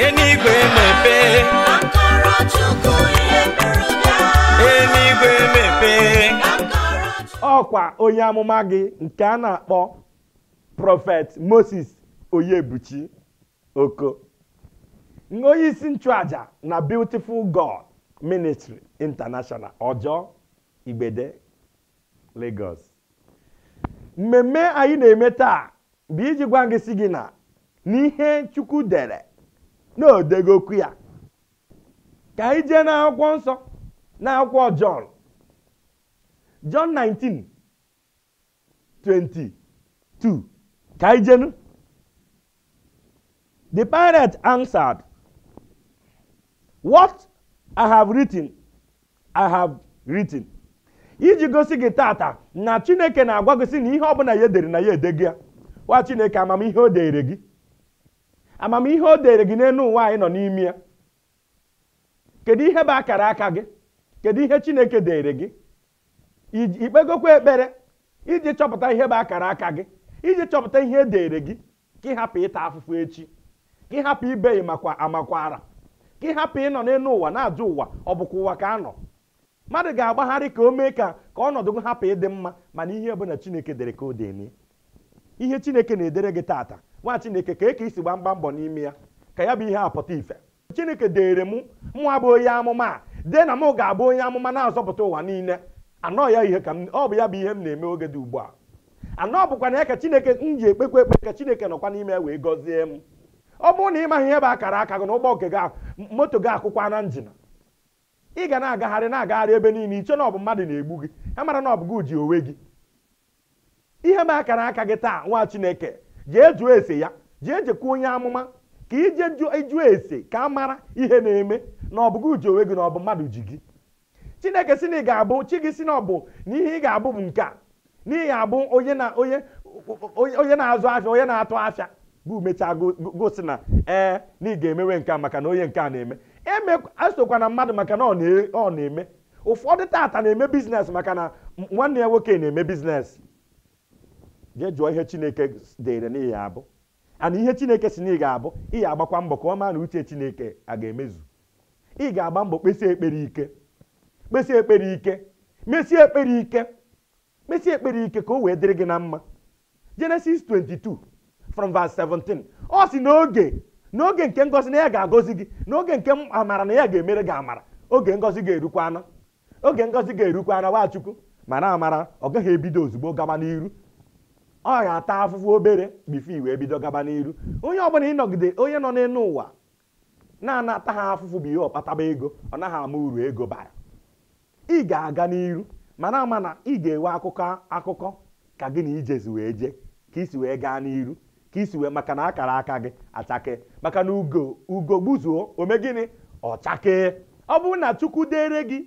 enigwe mepee Akọrọ Chukwu ihe mere bịa. enigwe mepee Akọrọ Chukwu. ọkwa onye amụma gị nke a na-akpọ prọfet moses oyebuchi oko onye isi nchụaja na beautiful god ministry international ọjọọ igbede lagos mmemme anyị na-eme taa bụ iji gwa gị si gị na n'ihe chukwu dere na odegokwu ya ka anyị jee n'akwụkwọ nsọ n'akwụkwọ jọn John 19 22 ka anyị jenu the pirate answered what i have written i have written iji gosi gị tata na chineke na-agwa gị sị na ihe ọbụla ya edere na ya edego ya wa chineke amamihe o dere gị amamihe o dere gị n'elu ụwa anyị nọ n'ime ya kedu ihe bụ akara aka gị kedu ihe chineke dere gị iji- ikpegokwa ekpere iji chọpụta ihe bụ akara aka gị iji chọpụta ihe e dere gị ka ị hapụ ịta afụfụ echi ka ị hapụ ibe makwa amakwara ka ị hapụ ịnọ n'elu ụwa na-ajụ ụwa ọ bụkwa ụwa ka a nọ mmadụ ga-agbagharị ka o mee ka ka ọnọdụ gị hapụ ịdị mma mana ihe ọbụla chineke dere ka o dene ihe chineke na-edere gị tata nwa chineke ka eke isi gba mgba mbọ n'ime ya ka ya bụ ihe apụta ife chineke dere mụ mụnwa bụ onye amụma a dee na mụ ga-abụ onye amụma na-azọpụta ụwa niile anọ ya ihe ka m ọ bụ ya bụ ihe m na-eme oge dị ugbu a anọ bụkwa na ya ka chineke m ji ekpekwa ekpe ka chineke nọkwa n'ime ya wee gọzie m ọ bụrụ na ị maghị ihe bụ akara aka gị na ụgbọ nke gị ahụ, moto gị akwụkwa na njin ị ga na-agagharị na-agagharị ebe niile iche na ọ bụ mmadụ na-egbu gị ha mara na ọ bụ gị ji onwe gị ihe bụ akara aka gị taa nwa chineke jee jụọ ese ya jee jekwa onye amụma ka ije jụọ jụọ ese ka a mara ihe na-eme na ọ bụ gị ji onwe gị na ọ bụ mmadụ ji gị chineke si na ị ga-abụ chi gị si na ọ bụ na ihe ị ga-abụ bụ nke a n'ihi abụ onye na onye onye onye na-azụ afịa onye na-atụ afịa bụ mechaa go- go- gosi na ee na ị ga-emewe nke a maka na onye nke a na-eme eme asokwa na mmadụ maka na ọ na- ọ na-eme ụfọdụ tata na-eme biznes maka na m- nwanne ya nwoke na-eme biznes jee jụọ ihe chineke dere n'ihi abụ ana ihe chineke si na ị ga-abụ ị ga-agbakwa mbọ ka ọ maa na uche chineke a ga-emezu ị ga-agba mbọ kpesie ekpere ike kpesie ekpere ike mesie ekpere ike kpesie ekpere ike ka o wee dịrị gị na mma Genesis 22 from verse 17 ọ si n'oge n'oge nke ngọzi na ya ga-agọzi gị n'oge nke amara na ya ga-emere gị amara oge ngọzi ga-erukwana oge ngọzi ga-erukwana Nwachukwu mana amara ọ gaghị ebido ozugbo gaba n'iru ọ ga-ata afụfụ obere bifo wee bido gaba n'iru onye ọbụla ịnọgide onye nọ n'elu ụwa na-anata ha afụfụ bụ ihe ọkpataba ego ọ naghị ama uru ego bara ị ga-aga n'iru mana ama na ị ga-enwe akụkọ akụkọ ka gị na ijezi wee jee ka isi wee gaa n'iru ka isi wee maka na akara aka gị achake maka na ugo ugo gbuzuo ome gịnị ọ chakee ọ bụrụ na chukwu dere gị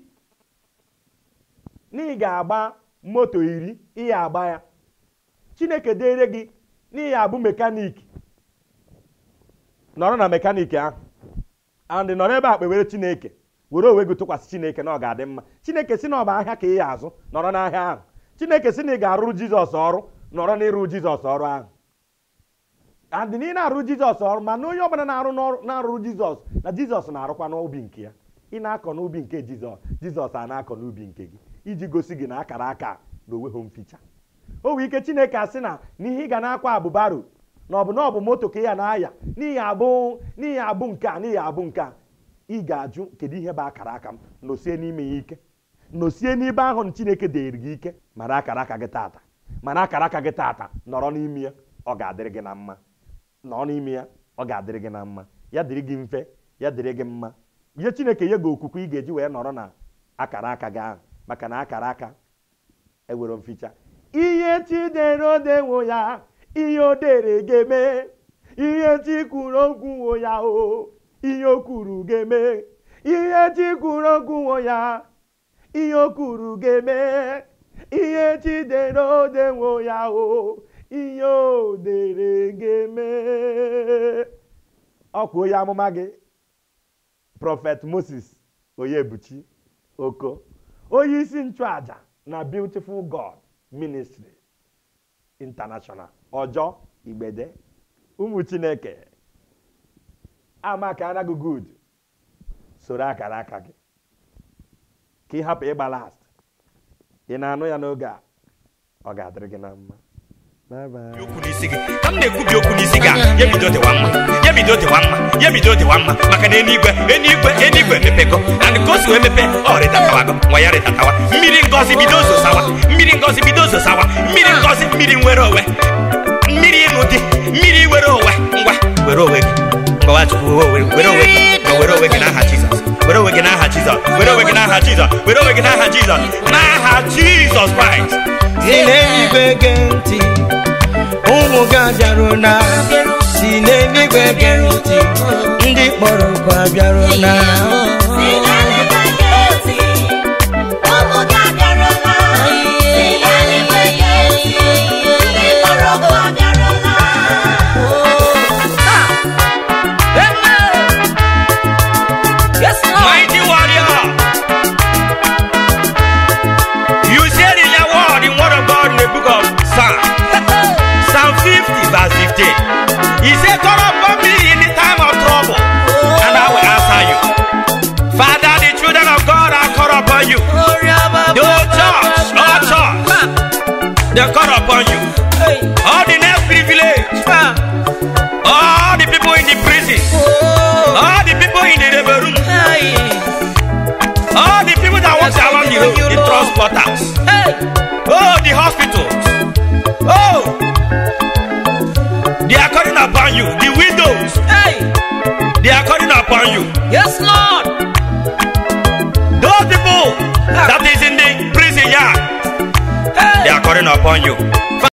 na ị ga-agba moto iri ị ya agba ya chineke dere gị na ị ya abụ mekaniki nọrọ na mekaniki ahụ and nọrọ ebe a kpewere chineke were onwe gị tụkwasị chineke na ọ ga-adị mma chineke si na ọ bụ ahịa ka ị ya azụ nọrọ n'ahịa ahụ chineke si na ị ga-arụrụ jizọs ọrụ nọrọ n'ịrụ jizọs ọrụ ahụ adị na ị na-arụ jizọs ọrụ ma na onye ọbụla na-arụ n'ọrụ- na-arụrụ jizọs na jizọs na-arụkwa n'ubi nke ya ị na-akọ n'ubi nke jizọs jizọs a na-akọ n'ubi nke gị iji gosi gị na akara aka na onweghị mficha o nwere ike chineke asị na n'ihe ị ga na-akwa abụbaro na ọ bụ na ọ bụ moto ka ị ya na-aya n'ihi abụ n'ihi abụ nke a n'ihi abụ nke a ị ga-ajụ kedu ihe bụ akara aka m nosie n'ime ya ike nosie n'ibe ahụ na chineke dere gị ike mara akara aka gị tata mana akara aka gị tata nọrọ n'ime ya ọ ga-adịrị gị na mma nọ n'ime ya ọ ga-adịrị gị na mma ya dịrị gị mfe ya dịrị gị mma ihe chineke nye gị okwukwe ị ga-eji wee nọrọ na akara aka gị ahụ maka na akara aka ewere mficha ihe chi dere odewo ya ihe o dere ga-eme ihe chi kwuru okwu wo ya o ihe o kwuru ga-eme ihe chi kwuru okwu wo ya ihe o kwuru ga-eme ihe chi dere odewo ya o ihe o dere ga-eme ọkwa onye amụma gị prọfet moses oyebuchi oko onye isi nchụaja na beautiful god ministry international ọjọ igbede ụmụ chineke ama ka anaghị good soro akara aka gị ka ị hapụ ịgba last ị na-anụ ya n'oge a ọ ga-adịrị gị na mma bye bye okwu n'isi gị ka m na-ekwubi okwu n'isi gị a ya bido dịwa mma ya bido dịwa mma ya bido dịwa mma maka na eluigwe eluigwe eluigwe emepego and ka o si wee mepe ọ rịtatawago nwa ya rịtatawa mmiri ngozi bido zosawa mmiri ngozi bido zosawa mmiri ngozi mmiri nwere onwe mmiri ịṅụ dị mmiri were onwe ngwa were onwe gị ngwa chukwu were were onwe gị ngwa were onwe gị n'aha jizọs were onwe gị n'aha jizọs were onwe gị n'aha jizọs were onwe gị n'aha jizọs n'aha jizọs kraịst si n'eluigwe gee ntị ụmụ gị abịarụ na si n'eluigwe gee ntị ndị kpọrọ okwu abịarụ na Si n'eluigwe gee ntị, ụmụ gị abịarụla. Si n'eluigwe gee ntị, ndị kpọrọ okwu abịarụla. Mighty warrior. You said in your word, in word of God in the book of Psalm, Psalm 50, verse 15. He said, Call upon me in the time of trouble, and I will answer you. Father, the children of God are call upon you. The whole church, all church, they call upon you. All the next privilege, all the people in the prison, all the people in the rebel room, all the people that walk around the road, the transporters, oh, the hospitals, oh, they are calling upon you. The widows, they are calling upon you. Yes, Lord. Those people that is in the prison yard, they are calling upon you.